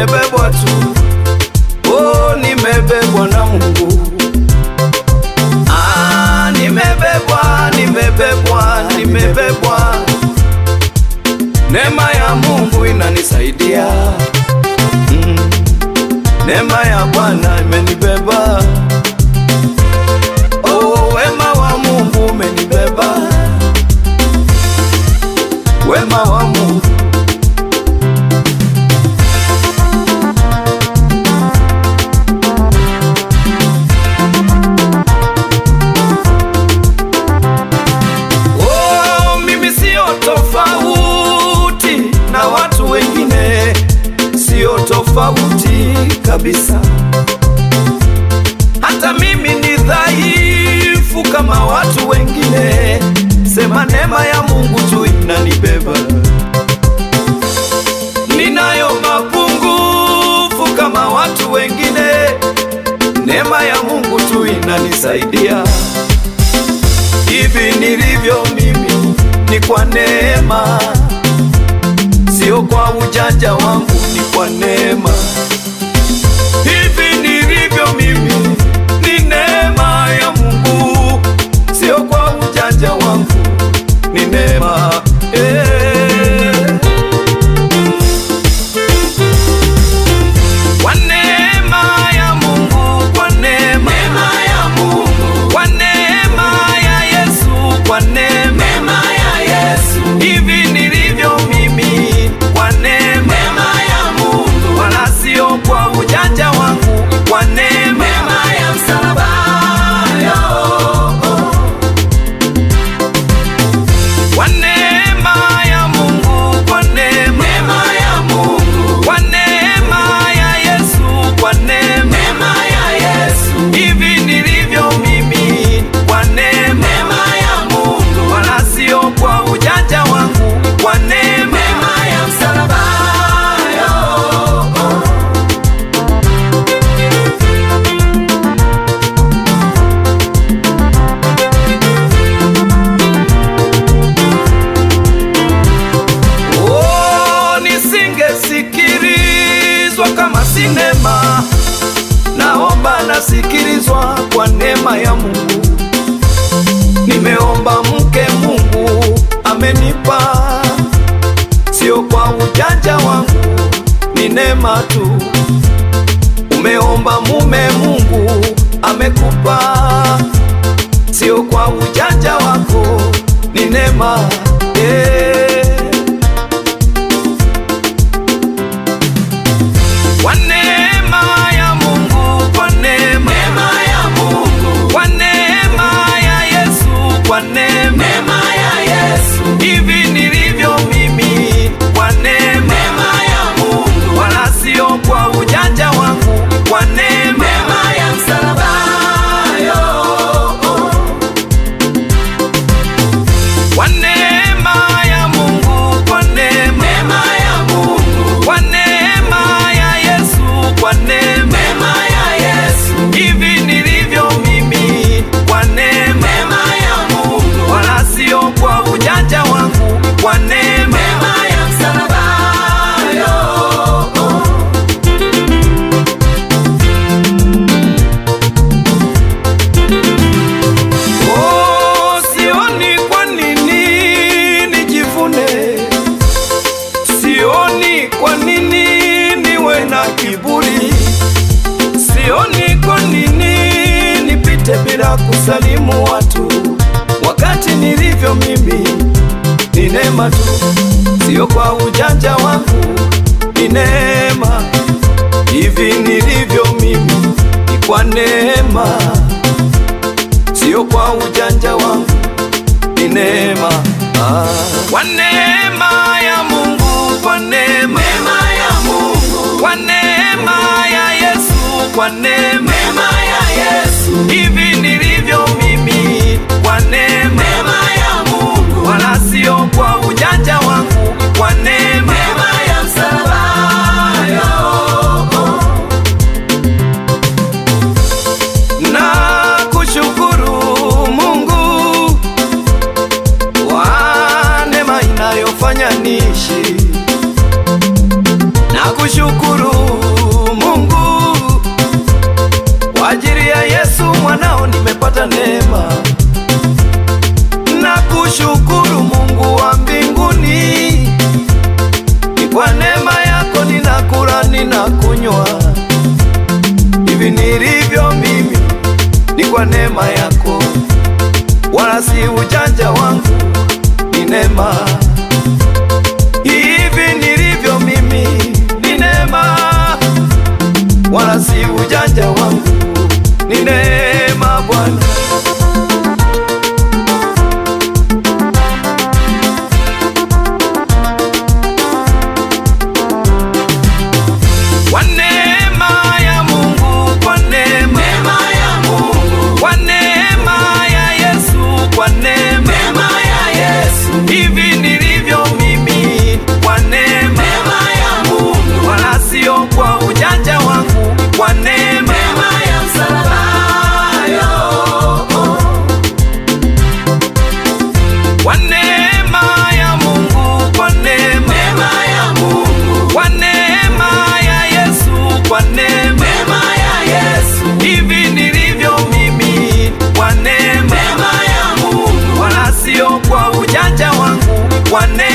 nimebebwa tu, oh, nimebebwa na Mungu. Ah, nimebebwa, nimebebwa, nimebebwa. Neema ya Mungu inanisaidia. Mm. Neema ya Bwana imenibeba. Oh, wema wa Mungu umenibeba. Wema wa Mungu Oh, mimi sio tofauti na watu wengine, sio tofauti kabisa. Hata mimi ni dhaifu kama watu wengine, sema neema ya Mungu tu inanibeba. Ninayo mapungufu kama watu wengine, neema ya Mungu tu inanisaidia. Hivi nilivyo mimi ni kwa neema, sio kwa ujanja wangu, ni kwa neema. Hivi nilivyo mimi ni neema ya Mungu, sio kwa ujanja wangu, ni neema eh. Kwa neema ya Mungu, kwa neema ya Mungu, kwa neema ya Yesu, kwa neema ya Yesu, hivi nilivyo mimi, kwa neema ya Mungu, wala sio kwa ujanja wangu, kwa neema ya msalaba kwa neema ya Mungu, kwa neema ya Mungu, kwa neema ya Yesu, kwa neema ya Yesu, hivi nilivyo mimi, kwa neema ya Mungu, wala sio kwa ujanja wangu, kwa neema ya msalaba Oh, nisingesikilizwa kama sinema, naomba nasikilizwa kwa neema ya Mungu. Nimeomba mke, Mungu amenipa, sio kwa ujanja wangu, ni neema tu. Umeomba mume, Mungu amekupa, sio kwa ujanja wako, ni neema eh. Kwa neema ya Mungu, kwa neema ya Mungu, kwa neema ya Yesu, kwa neema ya Yesu, hivi nilivyo mimi, kwa neema ya Mungu, wala sio kwa ujanja wangu, kwa neema ya msalaba kwa neema ya Mungu, kwa neema ya Mungu, kwa neema ya Yesu, kwa neema ya Yesu, hivi nilivyo mimi, kwa neema ya Mungu, wala sio kwa ujanja wangu, kwa neema ya msalaba Oh, sioni kwa nini nijivune, sioni kwa nini niwe na kiburi, sioni kwa nini nipite bila kusalimu watu, wakati nilivyo mimi ni neema tu, sio kwa ujanja wangu, ni neema. Hivi nilivyo mimi ni kwa neema sio kwa ujanja wangu, ni neema ah. Kwa neema ya Mungu, kwa neema ya Mungu, kwa neema ya Yesu, kwa neema ya Yesu, hivi nilivyo mimi, kwa neema ya Mungu, wala sio kwa ujanja wangu, kwa neema ya msalaba na kushukuru Mungu wa neema ina si ujanja wangu, ni neema. Hivi nilivyo mimi ni neema, wala si ujanja wangu, ni neema Bwana. Kwa neema ya Mungu, kwa neema ya Mungu, kwa neema ya Yesu, kwa neema neema ya Yesu, hivi nilivyo mimi, kwa neema neema ya Mungu, wala sio kwa ujanja wangu, kwa neema neema ya msalaba yo, kwa neema ya Mungu, kwa neema neema ya Mungu, kwa neema ya Yesu, kwa neema neema ya Yesu, hivi nilivyo mimi, kwa neema neema ya Mungu, wala sio kwa ujanja wangu, kwa neema